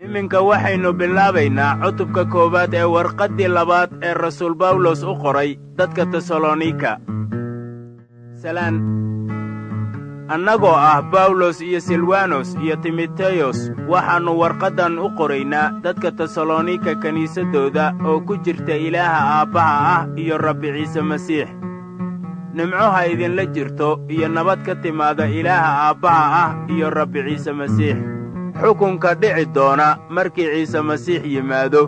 iminka waxaynu bilaabaynaa cutubka koowaad ee warqaddii labaad ee rasuul bawlos u qoray dadka tesalonika salaan annagoo ah bawlos iyo silwanos iyo timoteyos waxaannu warqaddan u qoraynaa dadka tesalonika kiniisaddooda oo ku jirta ilaaha aabbaha ah iyo rabbi ciise masiix nimco ha idinla jirto iyo nabad ka timaada ilaaha aabbaha ah iyo rabbi ciise masiix xukunka dhici doona markii ciise masiix yimaado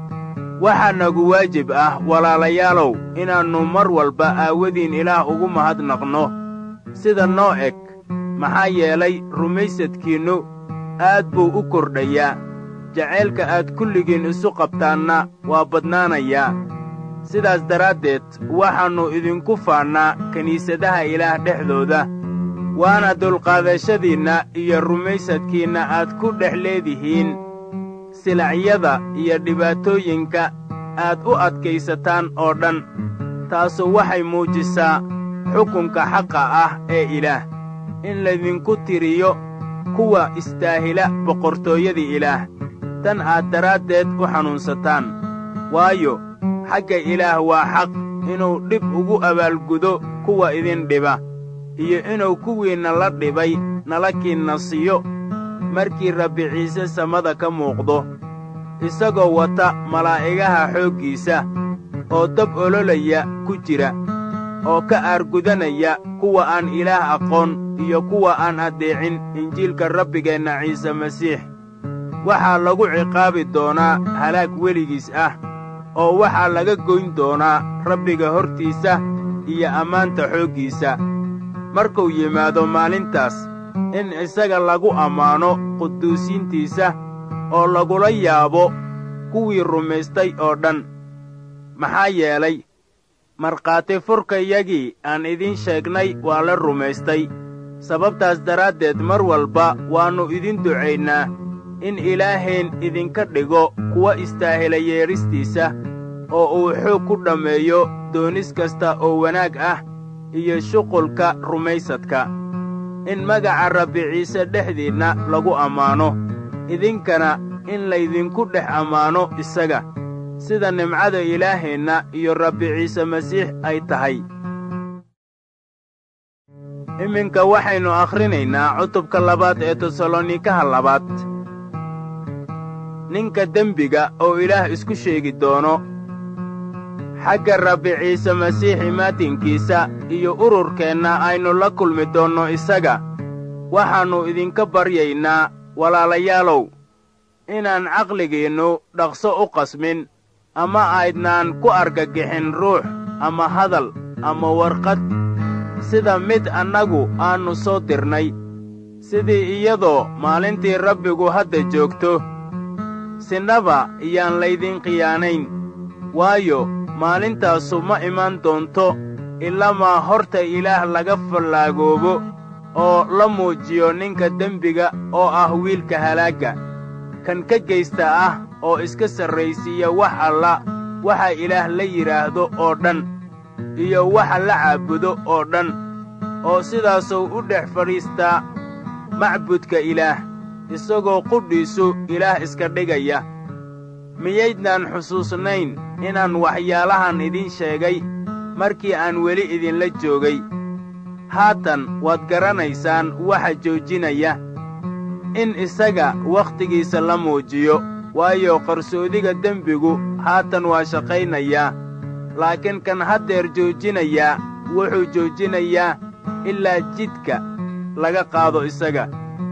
waxaa nagu waajib ah walaalayaalow inaannu mar walba aawadiin ilaah ugu mahadnaqno sida noo eg maxaa yeelay rumaysadkiinnu aad buu u kordhayaa jacaylka aad kulligiin isu qabtaanna waa badnaanayaa sidaas daraaddeed waxaannu idinku faannaa kiniisadaha ilaah dhexdooda waana dulqaadashadiinna iyo rumaysadkiinna aad ku dhex leedihiin silacyada iyo dhibaatooyinka aad u adkaysataan oo dhan taasu waxay muujisaa xukunka xaqa ah ee ilaah in laydinku tiriyo kuwa istaahila boqortooyadii ilaah tan aad daraaddeed u xanuunsataan waayo xagga ilaah waa xaq inuu dhib ugu abaalgudo kuwa idin dhiba iyo inuu kuwiinna la dhibay nala kiinna siiyo markii rabbi ciise samada ka muuqdo isagoo wata malaa'igaha xooggiisa oo dab ololaya ku jira oo ka aargudanaya kuwa aan ilaah aqoon iyo kuwa aan addeecin injiilka rabbigeenna ciise masiix waxaa lagu ciqaabi doonaa halaag weligiis ah oo waxaa laga goyn doonaa rabbiga hortiisa iyo ammaanta xooggiisa markuu yimaado maalintaas in isaga lagu ammaano quduusiintiisa oo lagula yaabo kuwii rumaystay oo dhan maxaa yeelay markhaati furkayagii aan idiin sheegnay waa la rumaystay sababtaas daraaddeed mar walba waannu idin ducaynaa in ilaaheen idinka dhigo kuwa istaahila yeedhistiisa oo uu xoog ku dhammeeyo doonis kasta oo wanaag ah iyo shuqulka rumaysadka in magaca rabbi ciise dhexdiinna lagu ammaano idinkana in laydinku dhex ammaano isaga sida nimcada ilaaheenna iyo rabbi ciise masiix ay tahay iminka waxaynu akhrinaynaa cutubka labaad ee tesalonikaha labaad ninka dembiga oo ilaah isku sheegi doono xagga rabbi ciise masiix imaatinkiisa iyo ururkeenna aynu la kulmi doonno isaga waxaannu idinka baryaynaa walaalayaalow inaan caqligiinnu dhaqso u qasmin ama aydnaan ku argagixin ruux ama hadal ama warqad sida mid annagu aannu soo dirnay sidii iyadoo maalintii rabbigu hadda joogto sinnaba iyaan laydin khiyaanayn waayo maalintaasu ma imaan doonto ilamaa horta ilaah laga fallaagoobo oo la muujiyo ninka dembiga oo ah wiilka halaagga kan ka geysta ah oo iska sarraysiiya wax alla waxa ilaah la yidhaahdo oo dhan iyo waxa la caabudo oo dhan oo sidaasuu u dhex fadhiistaa macbudka ilaah isagoo qudhiisu ilaah iska dhigaya miyaydnaan xusuusnayn inaan waxyaalahan idiin sheegay markii aan weli idinla joogay haatan waad garanaysaan waxa joojinaya in isaga wakhtigiisa la muujiyo waayo qarsoodiga dembigu haatan waa shaqaynayaa laakiin kan haddeer joojinayaa wuxuu joojinayaa ilaa jidka laga qaado isaga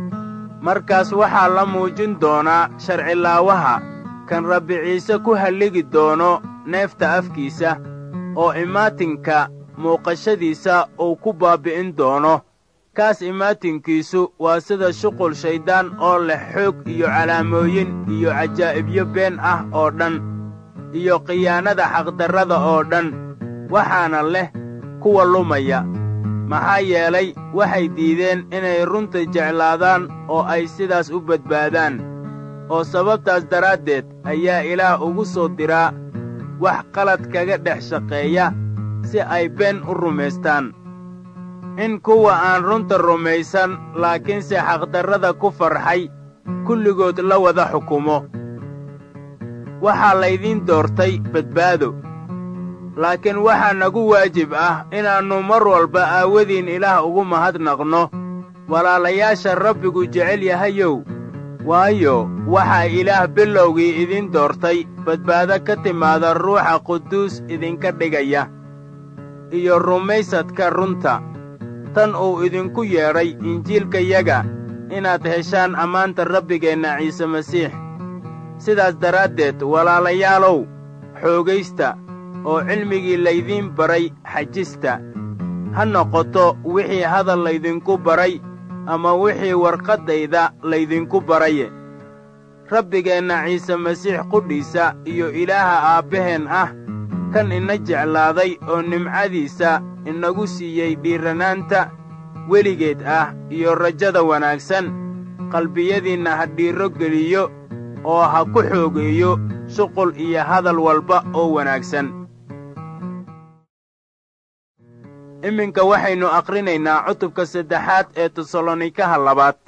markaas waxaa la muujin doonaa sharcilaawaha kan rabbi ciise ku halligi doono neefta afkiisa oo imaatinka muuqashadiisa uu ku baabbi'in doono kaas imaatinkiisu waa sida shuqul shayddaan oo leh xoog iyo calaamooyin iyo cajaa'ibyo been ah oo dhan iyo khiyaanada xaqdarrada oo dhan waxaana leh kuwa lumaya maxaa yeelay waxay diideen inay runta jeclaadaan oo ay sidaas u badbaadaan oo sababtaas daraaddeed ayaa ilaah ugu soo diraa wax qalad kaga dhex shaqeeya si ay been u rumaystaan in kuwa aan runta rumaysan laakiinse xaqdarrada ku farxay kulligood la wada xukumo waxaa laydiin doortay badbaado laakiin waxaa nagu waajib ah inaannu mar walba aawadiin ilaah ugu mahadnaqno walaalayaasha rabbigu jecel yahayow waayo waxaa ilaah bilowgii idiin doortay badbaado ka timaada ruuxa quduus idinka dhigaya iyo rumaysadka runta tan uu idinku yeedhay injiilkayaga inaad heshaan ammaanta rabbigeenna ciise masiix sidaas daraaddeed walaalayaalow xoogaysta oo cilmigii laydiin baray xajista ha noqoto wixii hadal laydinku baray ama wixii warqaddayda laydinku baraye rabbigeenna ciise masiix qudhiisa iyo ilaaha aabbaheen ah kan ina jeclaaday oo nimcadiisa inagu siiyey dhiirranaanta weligeed ah iyo rajada wanaagsan qalbiyadiinna ha dhiirro geliyo oo ha ku xoogeeyo shuqul iyo hadal walba oo wanaagsan iminka waxaynu aqrinaynaa cutubka saddexaad ee tesalonikaha labaad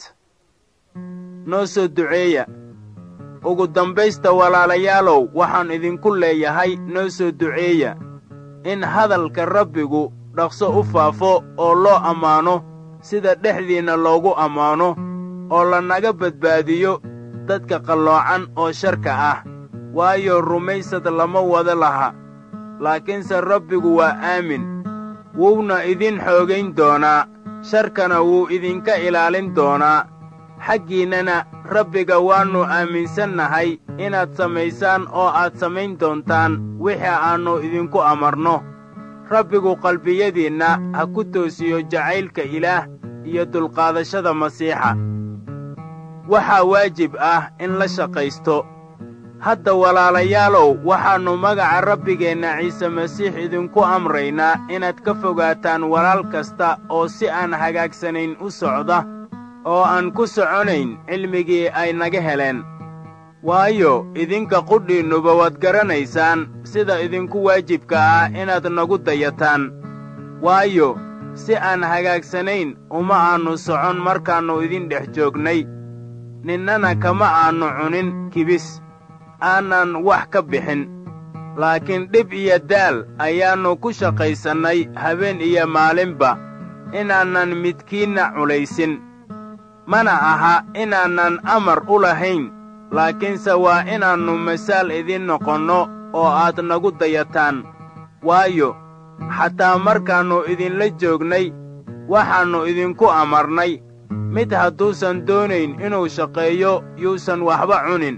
noo soo duceeya ugu dambaysta walaalayaalow waxaan idinku leeyahay noo soo duceeya in hadalka rabbigu dhaqso u faafo oo loo ammaano sida dhexdiinna loogu ammaano oo lanaga badbaadiyo dadka qalloocan oo sharka ah waayo rumaysad lama wada laha laakiinse rabbigu waa aamin wuuna idin xoogayn doonaa sharkana wuu idinka ilaalin doonaa xaggiinnana rabbiga waannu aaminsannahay inaad samaysaan oo aad samayn doontaan wixii aannu idinku amarno rabbigu qalbiyadiinna ha ku toosiyo jacaylka ilaah iyo dulqaadashada masiixa waxaa waajib ah in la shaqaysto hadda walaalayaalow waxaannu magaca rabbigeenna ciise masiix idinku amraynaa inaad ka fogaataan walaal kasta oo si aan hagaagsanayn u socda oo aan ku soconayn cilmigii ay naga heleen waayo idinka qudhiinnuba waad garanaysaan sida idinku waajibka ah inaad nagu dayataan waayo si aan hagaagsanayn uma aannu socon markaannu idin dhex joognay ninnana kama aannu cunin kibis aanan wax ka bixin laakiin dhib iyo daal ayaannu ku shaqaysannay habeen iyo maalinba inaanan midkiinna culaysin mana aha inaanan amar u lahayn laakiinse waa inaannu masaal idiin noqonno oo aad nagu dayataan waayo xataa markaannu idinla joognay waxaannu idinku amarnay mid hadduusan doonayn inuu shaqeeyo yuusan waxba cunin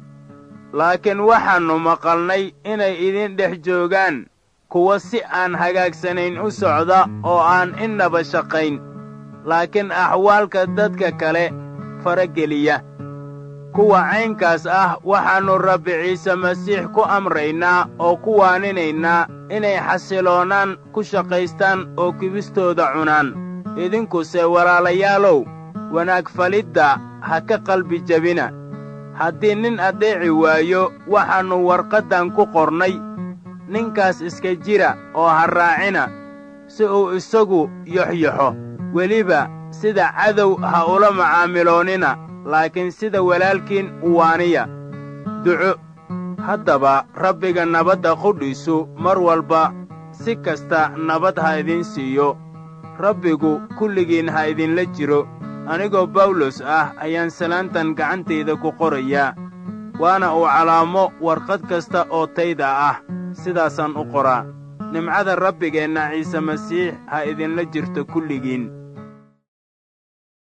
laakiin waxaannu maqalnay inay idin dhex joogaan kuwa si aan hagaagsanayn u socda oo aan innaba shaqayn laakiin axwaalka dadka kale farageliya kuwa caynkaas ah waxaannu rabbi ciise masiix ku amraynaa oo ku waaninaynaa inay xasiloonaan ku shaqaystaan oo kibistooda cunaan idinkuse walaalayaalow wanaag falidda ha ka qalbi jebina haddii nin addeeci waayo waxaannu warqaddan ku qornay ninkaas iska jira oo ha raacina si uu isagu yoxyoxo weliba sida cadow ha ula macaamiloonnina laakiin sida walaalkiin uwaaniya duco haddaba rabbiga nabadda qudhiisu mar walba si kasta nabad ha idiin siiyo rabbigu kulligiin ha idinla jiro anigoo bawlos ah ayaan salaantan gacantayda ku qorayaa waana uu calaamo warqad kasta oo tayda ah sidaasaan u qoraa nimcada rabbigeenna ciise masiix ha idinla jirto kulligiin